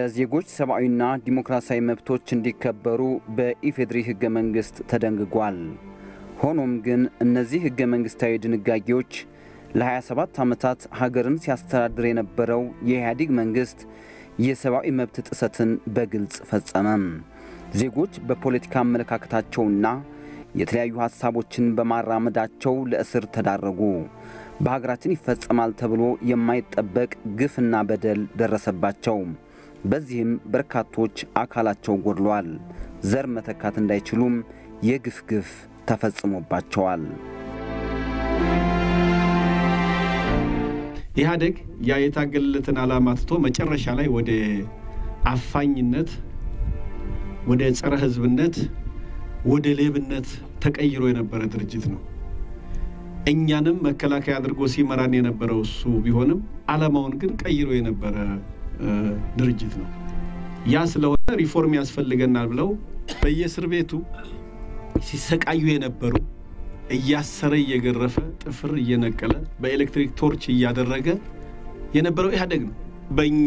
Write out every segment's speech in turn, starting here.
የዜጎች ሰብአዊና ዲሞክራሲያዊ መብቶች እንዲከበሩ በኢፌዴሪ ሕገ መንግሥት ተደንግጓል። ሆኖም ግን እነዚህ ሕገ መንግሥታዊ ድንጋጌዎች ለ27 ዓመታት ሀገርን ሲያስተዳድር የነበረው የኢህአዴግ መንግሥት የሰብአዊ መብት ጥሰትን በግልጽ ፈጸመም። ዜጎች በፖለቲካ አመለካከታቸውና የተለያዩ ሐሳቦችን በማራመዳቸው ለእስር ተዳረጉ። በሀገራችን ይፈጸማል ተብሎ የማይጠበቅ ግፍና በደል ደረሰባቸው። በዚህም በርካቶች አካላቸው ጎድሏል። ዘር መተካት እንዳይችሉም የግፍ ግፍ ተፈጽሞባቸዋል። ኢህአዴግ ያ የታገለለትን ዓላማ ትቶ መጨረሻ ላይ ወደ አፋኝነት፣ ወደ ጸረ ሕዝብነት፣ ወደ ሌብነት ተቀይሮ የነበረ ድርጅት ነው። እኛንም መከላከያ አድርጎ ሲመራን የነበረው እሱ ቢሆንም ዓላማውን ግን ቀይሮ የነበረ ድርጅት ነው። ያ ስለሆነ ሪፎርም ያስፈልገናል ብለው በየእስር ቤቱ ሲሰቃዩ የነበሩ እያሰረ እየገረፈ ጥፍር እየነቀለ በኤሌክትሪክ ቶርች እያደረገ የነበረው ኢህአዴግ ነው። በእኛ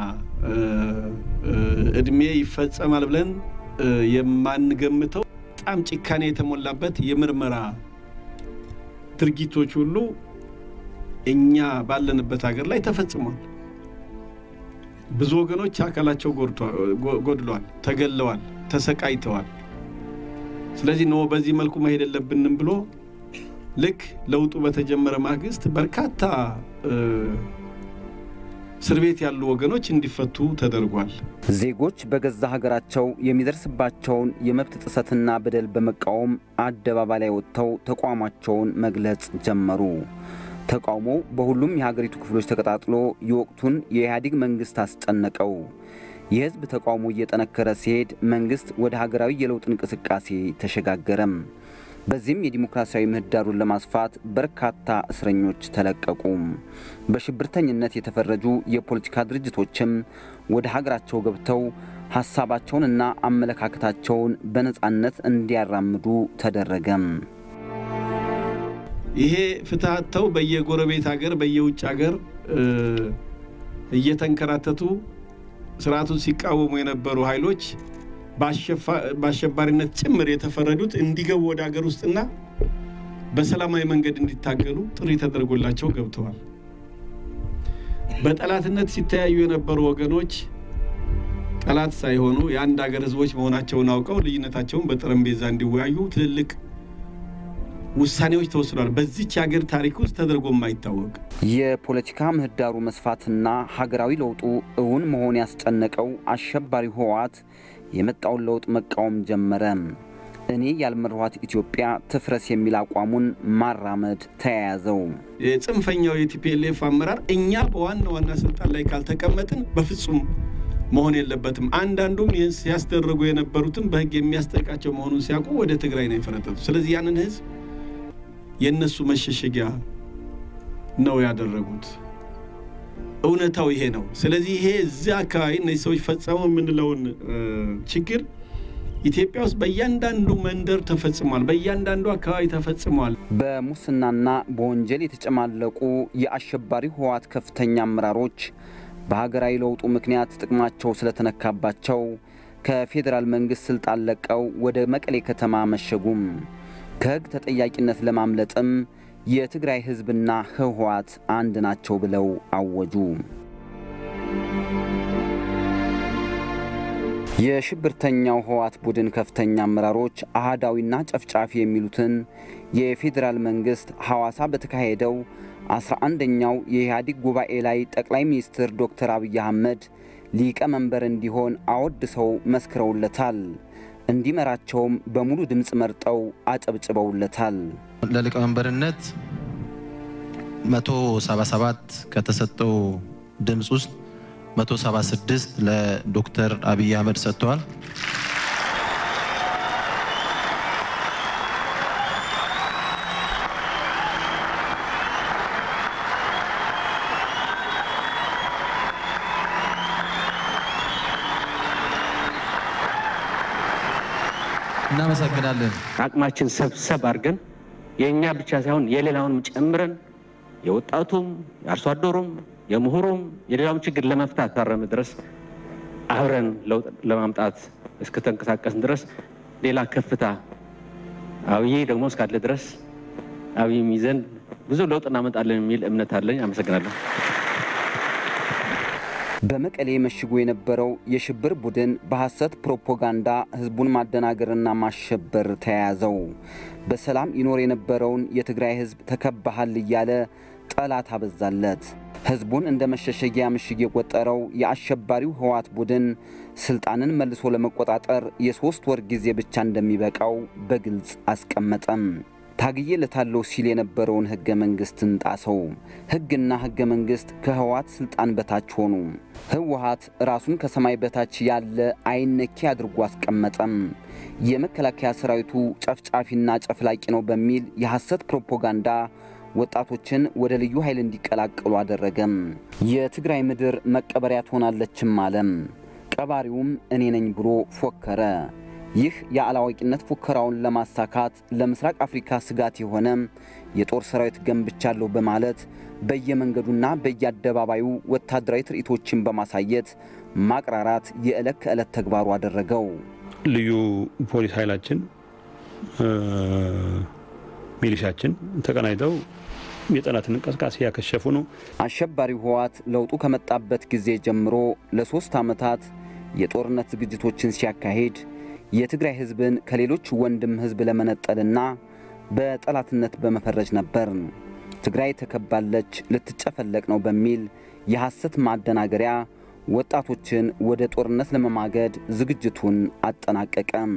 እድሜ ይፈጸማል ብለን የማንገምተው በጣም ጭካኔ የተሞላበት የምርመራ ድርጊቶች ሁሉ እኛ ባለንበት ሀገር ላይ ተፈጽሟል። ብዙ ወገኖች አካላቸው ጎድሏል፣ ተገለዋል፣ ተሰቃይተዋል። ስለዚህ ነው በዚህ መልኩ መሄድ የለብንም ብሎ ልክ ለውጡ በተጀመረ ማግስት በርካታ እስር ቤት ያሉ ወገኖች እንዲፈቱ ተደርጓል። ዜጎች በገዛ ሀገራቸው የሚደርስባቸውን የመብት ጥሰትና በደል በመቃወም አደባባይ ላይ ወጥተው ተቋማቸውን መግለጽ ጀመሩ። ተቃውሞው በሁሉም የሀገሪቱ ክፍሎች ተቀጣጥሎ የወቅቱን የኢህአዴግ መንግሥት አስጨነቀው። የሕዝብ ተቃውሞ እየጠነከረ ሲሄድ መንግሥት ወደ ሀገራዊ የለውጥ እንቅስቃሴ ተሸጋገረም። በዚህም የዲሞክራሲያዊ ምህዳሩን ለማስፋት በርካታ እስረኞች ተለቀቁ። በሽብርተኝነት የተፈረጁ የፖለቲካ ድርጅቶችም ወደ ሀገራቸው ገብተው ሐሳባቸውንና አመለካከታቸውን በነፃነት እንዲያራምዱ ተደረገም። ይሄ ፍትህ አጥተው በየጎረቤት ሀገር በየውጭ ሀገር እየተንከራተቱ ስርዓቱን ሲቃወሙ የነበሩ ኃይሎች በአሸባሪነት ጭምር የተፈረዱት እንዲገቡ ወደ ሀገር ውስጥና በሰላማዊ መንገድ እንዲታገሉ ጥሪ ተደርጎላቸው ገብተዋል። በጠላትነት ሲተያዩ የነበሩ ወገኖች ጠላት ሳይሆኑ የአንድ ሀገር ሕዝቦች መሆናቸውን አውቀው ልዩነታቸውን በጠረጴዛ እንዲወያዩ ትልልቅ ውሳኔዎች ተወስኗል። በዚች ሀገር ታሪክ ውስጥ ተደርጎ የማይታወቅ የፖለቲካ ምህዳሩ መስፋትና ሀገራዊ ለውጡ እውን መሆን ያስጨነቀው አሸባሪው ህወሓት የመጣውን ለውጥ መቃወም ጀመረ። እኔ ያልመራኋት ኢትዮጵያ ትፍረስ የሚል አቋሙን ማራመድ ተያያዘው። የጽንፈኛው የቲፒኤልኤፍ አመራር እኛ በዋና ዋና ስልጣን ላይ ካልተቀመጥን በፍጹም መሆን የለበትም። አንዳንዱም ይህን ሲያስደረጉ የነበሩትም በህግ የሚያስጠይቃቸው መሆኑን ሲያውቁ ወደ ትግራይ ነው የፈረጠጡ። ስለዚህ ያንን ህዝብ የእነሱ መሸሸጊያ ነው ያደረጉት። እውነታው ይሄ ነው። ስለዚህ ይሄ እዚህ አካባቢ እነዚህ ሰዎች ፈጸሙ የምንለውን ችግር ኢትዮጵያ ውስጥ በእያንዳንዱ መንደር ተፈጽሟል፣ በእያንዳንዱ አካባቢ ተፈጽሟል። በሙስናና በወንጀል የተጨማለቁ የአሸባሪው ህወሓት ከፍተኛ አመራሮች በሀገራዊ ለውጡ ምክንያት ጥቅማቸው ስለተነካባቸው ከፌዴራል መንግሥት ስልጣን ለቀው ወደ መቀሌ ከተማ መሸጉም። ከሕግ ተጠያቂነት ለማምለጥም የትግራይ ሕዝብና ህወሓት አንድ ናቸው ብለው አወጁ። የሽብርተኛው ህወሓት ቡድን ከፍተኛ አመራሮች አህዳዊና ጨፍጫፊ የሚሉትን የፌዴራል መንግሥት ሐዋሳ በተካሄደው አስራ አንደኛው የኢህአዴግ ጉባኤ ላይ ጠቅላይ ሚኒስትር ዶክተር አብይ አህመድ ሊቀመንበር እንዲሆን አወድሰው መስክረውለታል። እንዲመራቸውም በሙሉ ድምፅ መርጠው አጨብጭበውለታል። ለሊቀመንበርነት 177 ከተሰጠው ድምፅ ውስጥ 176 ለዶክተር አብይ አህመድ ሰጥተዋል። እናመሰግናለን። አቅማችን ሰብሰብ አድርገን የእኛ ብቻ ሳይሆን የሌላውንም ጨምረን የወጣቱም፣ የአርሶ አደሩም፣ የምሁሩም የሌላውም ችግር ለመፍታት ታረም ድረስ አብረን ለውጥ ለማምጣት እስከተንቀሳቀስን ድረስ ሌላ ከፍታ አብይ ደግሞ እስካለ ድረስ አብይ ይዘን ብዙ ለውጥ እናመጣለን የሚል እምነት አለኝ። አመሰግናለሁ። በመቀሌ መሽጎ የነበረው የሽብር ቡድን በሐሰት ፕሮፓጋንዳ ህዝቡን ማደናገርና ማሸበር ተያያዘው። በሰላም ይኖር የነበረውን የትግራይ ህዝብ ተከባሃል እያለ ጠላት አበዛለት። ህዝቡን እንደ መሸሸጊያ ምሽግ የቆጠረው የአሸባሪው ህወሓት ቡድን ስልጣንን መልሶ ለመቆጣጠር የሦስት ወር ጊዜ ብቻ እንደሚበቃው በግልጽ አስቀመጠም። ታግዬለታለሁ ሲል የነበረውን ህገ መንግስትን ጣሰው። ህግና ህገ መንግስት ከህወሓት ስልጣን በታች ሆኑ። ህወሓት ራሱን ከሰማይ በታች ያለ አይነኬ አድርጎ አስቀመጠም። የመከላከያ ሰራዊቱ ጨፍጫፊና ጨፍላቂ ነው በሚል የሐሰት ፕሮፓጋንዳ ወጣቶችን ወደ ልዩ ኃይል እንዲቀላቀሉ አደረገም። የትግራይ ምድር መቀበሪያ ትሆናለችም አለም። ቀባሪውም እኔ ነኝ ብሎ ፎከረ። ይህ የአላዋቂነት ፉከራውን ለማሳካት ለምስራቅ አፍሪካ ስጋት የሆነ የጦር ሰራዊት ገንብቻለሁ በማለት በየመንገዱና በየአደባባዩ ወታደራዊ ትርኢቶችን በማሳየት ማቅራራት የዕለት ከዕለት ተግባሩ አደረገው። ልዩ ፖሊስ ኃይላችን ሚሊሻችን ተቀናጅተው የጠላትን እንቅስቃሴ ያከሸፉ ነው። አሸባሪው ህወሓት ለውጡ ከመጣበት ጊዜ ጀምሮ ለሶስት ዓመታት የጦርነት ዝግጅቶችን ሲያካሂድ የትግራይ ህዝብን ከሌሎች ወንድም ህዝብ ለመነጠልና በጠላትነት በመፈረጅ ነበር። ትግራይ ተከባለች፣ ልትጨፈለቅ ነው በሚል የሐሰት ማደናገሪያ ወጣቶችን ወደ ጦርነት ለመማገድ ዝግጅቱን አጠናቀቀም።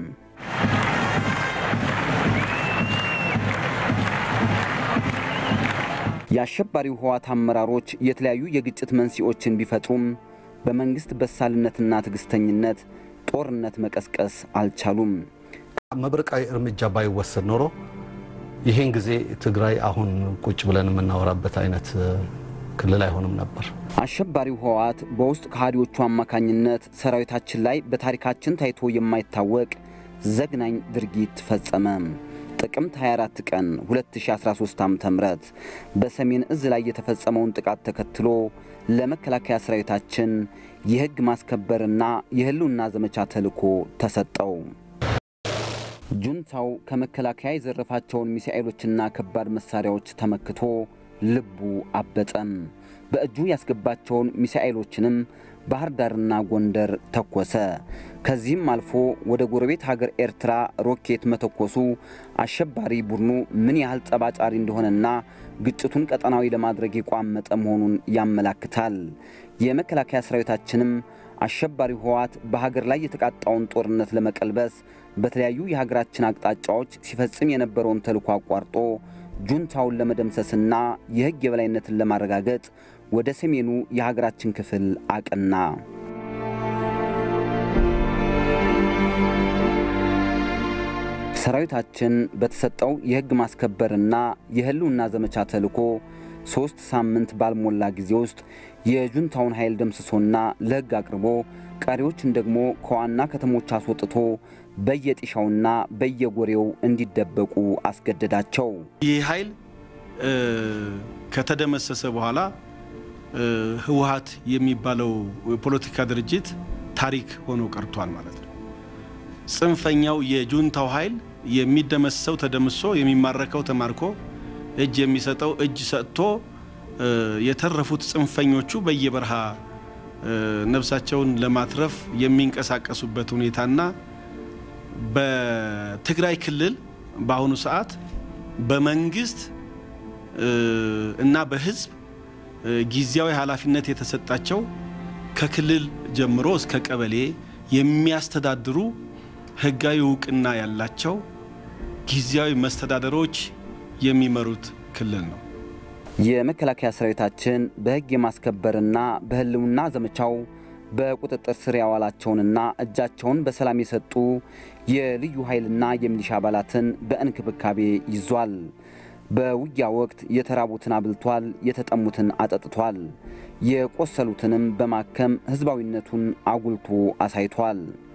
የአሸባሪው ህወሓት አመራሮች የተለያዩ የግጭት መንስኤዎችን ቢፈጥሩም በመንግሥት በሳልነትና ትዕግሥተኝነት ጦርነት መቀስቀስ አልቻሉም። መብረቃዊ እርምጃ ባይወሰድ ኖሮ ይህን ጊዜ ትግራይ አሁን ቁጭ ብለን የምናወራበት አይነት ክልል አይሆንም ነበር። አሸባሪው ህወሓት በውስጥ ከሃዲዎቹ አማካኝነት ሰራዊታችን ላይ በታሪካችን ታይቶ የማይታወቅ ዘግናኝ ድርጊት ፈጸመ። ጥቅምት 24 ቀን 2013 ዓ.ም በሰሜን እዝ ላይ የተፈጸመውን ጥቃት ተከትሎ ለመከላከያ ሰራዊታችን የሕግ ማስከበርና የህልውና ዘመቻ ተልዕኮ ተሰጠው። ጁንታው ከመከላከያ የዘረፋቸውን ሚሳኤሎችና ከባድ መሳሪያዎች ተመክቶ ልቡ አበጠም። በእጁ ያስገባቸውን ሚሳኤሎችንም ባህር ዳርና ጎንደር ተኮሰ። ከዚህም አልፎ ወደ ጎረቤት ሀገር ኤርትራ ሮኬት መተኮሱ አሸባሪ ቡድኑ ምን ያህል ጠባጫሪ እንደሆነና ግጭቱን ቀጠናዊ ለማድረግ የቋመጠ መሆኑን ያመላክታል። የመከላከያ ሰራዊታችንም አሸባሪ ህወሓት በሀገር ላይ የተቃጣውን ጦርነት ለመቀልበስ በተለያዩ የሀገራችን አቅጣጫዎች ሲፈጽም የነበረውን ተልዕኮ አቋርጦ ጁንታውን ለመደምሰስና የሕግ የበላይነትን ለማረጋገጥ ወደ ሰሜኑ የሀገራችን ክፍል አቀና። ሰራዊታችን በተሰጠው የሕግ ማስከበርና የህልውና ዘመቻ ተልዕኮ ሦስት ሳምንት ባልሞላ ጊዜ ውስጥ የጁንታውን ኃይል ደምስሶና ለሕግ አቅርቦ ቀሪዎችን ደግሞ ከዋና ከተሞች አስወጥቶ በየጢሻውና በየጎሬው እንዲደበቁ አስገደዳቸው። ይህ ኃይል ከተደመሰሰ በኋላ ህወሓት የሚባለው የፖለቲካ ድርጅት ታሪክ ሆኖ ቀርቷል ማለት ነው። ጽንፈኛው የጁንታው ኃይል የሚደመሰው ተደምሶ የሚማረከው ተማርኮ እጅ የሚሰጠው እጅ ሰጥቶ የተረፉት ጽንፈኞቹ በየበረሃ ነፍሳቸውን ለማትረፍ የሚንቀሳቀሱበት ሁኔታና በትግራይ ክልል በአሁኑ ሰዓት በመንግስት እና በህዝብ ጊዜያዊ ኃላፊነት የተሰጣቸው ከክልል ጀምሮ እስከ ቀበሌ የሚያስተዳድሩ ህጋዊ እውቅና ያላቸው ጊዜያዊ መስተዳደሮች የሚመሩት ክልል ነው። የመከላከያ ሰራዊታችን በሕግ የማስከበርና በህልውና ዘመቻው በቁጥጥር ስር ያዋላቸውንና እጃቸውን በሰላም የሰጡ የልዩ ኃይልና የሚሊሻ አባላትን በእንክብካቤ ይዟል። በውጊያ ወቅት የተራቡትን አብልቷል፣ የተጠሙትን አጠጥቷል፣ የቆሰሉትንም በማከም ህዝባዊነቱን አጉልቶ አሳይቷል።